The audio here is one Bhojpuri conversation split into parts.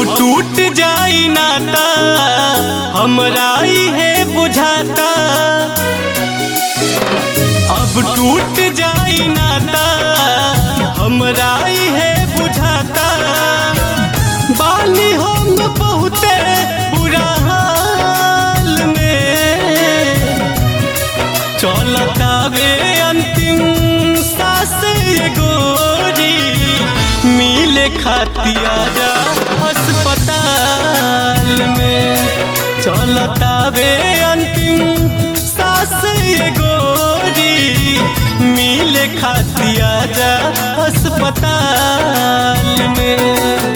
टूट जाई नाता हमरा है बुझाता अब टूट जाई नाता हमरा है बुझाता बानी हम बहुते बुरा हाल में चलता वे अंतिम सांस ये गोरी मिले खातिया जा अस्पताल में चलता वे अंतिम सांस ये गोरी मिले खातिया जा अस्पताल में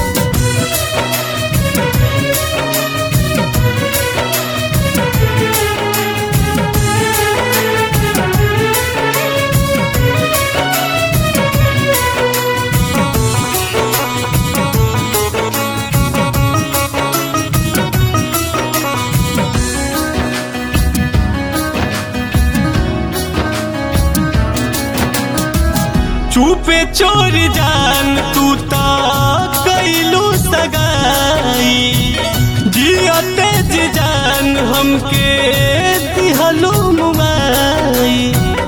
चुपे चोर जान तू ता कैलू सगाई जिया तेज जान हमके दिहलो मुबाई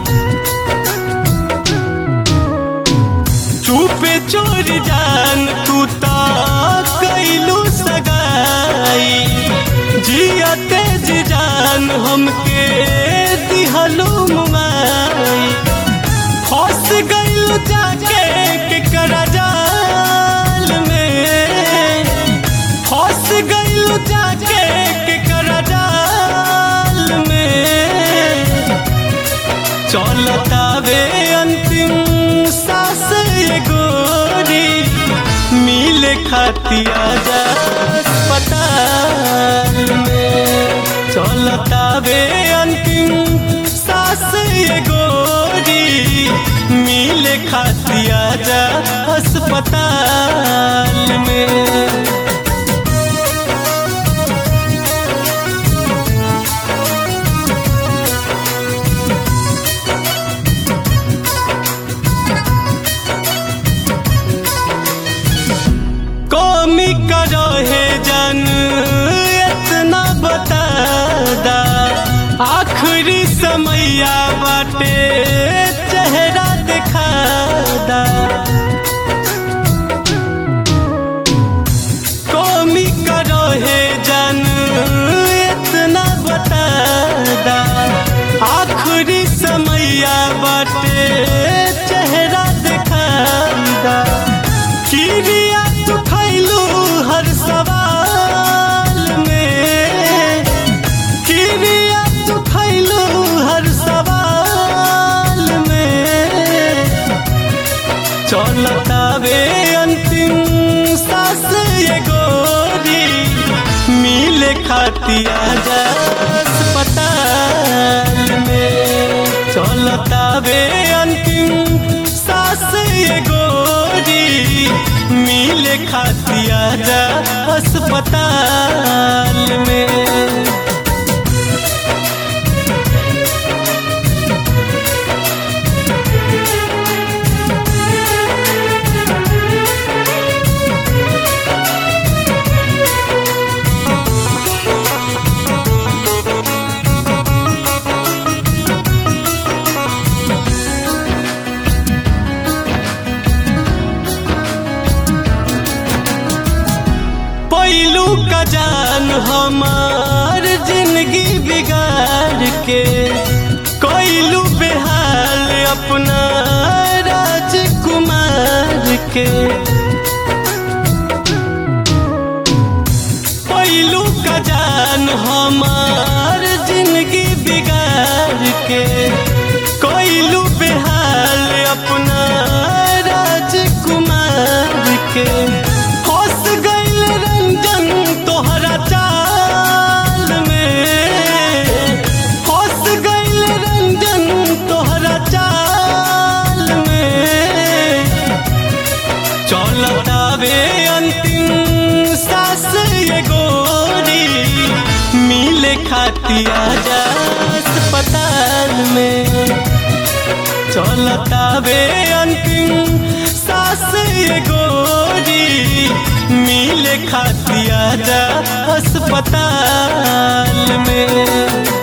चुपे चोर जान तू ता कैलू सगाई जिया तेज जान हमके दिहलो मुबाई फंस गइल जाके केकरा जाल में फंस गइल जाके केकरा जाल में चलता वे अंतिम सांस ये गोरी मिले खातिया जा अस्पताल में चलता वे अंतिम सांस ये गोरी मिले खातिया जा अस्पताल में कौमी करो है जन इतना बता दा आखिरी समैया बाटे चेहरा दिखा दा कौमी करो है जन इतना बता दा आखिरी समैया बाटे चेहरा दिखा दा किरिया तू खैलू हर सवाल में किरिया तू खैलू हर सवाल में चलता वे अंतिम सांस ये गोरी मिले खातिया जा अस्पताल में चलता वे अंतिम सांस ये गोरी मिले खातिया जा अस्पताल में पैलू का जान हमार जिंदगी बिगाड़ के कोइलू बेहाल अपना राजकुमार के पैलू का जान हमार जिंदगी बिगाड़ के कोइलू बेहाल अपना राजकुमार के फंस गइल रंजन तोहरा चाल में फंस गइल रंजन तोहरा चाल में चलता वे अंतिम सांस ये गोरी मिले खातिया जा अस्पताल में चलता वे अंतिम सांस ये गोरी मिले खातिया जा अस्पताल में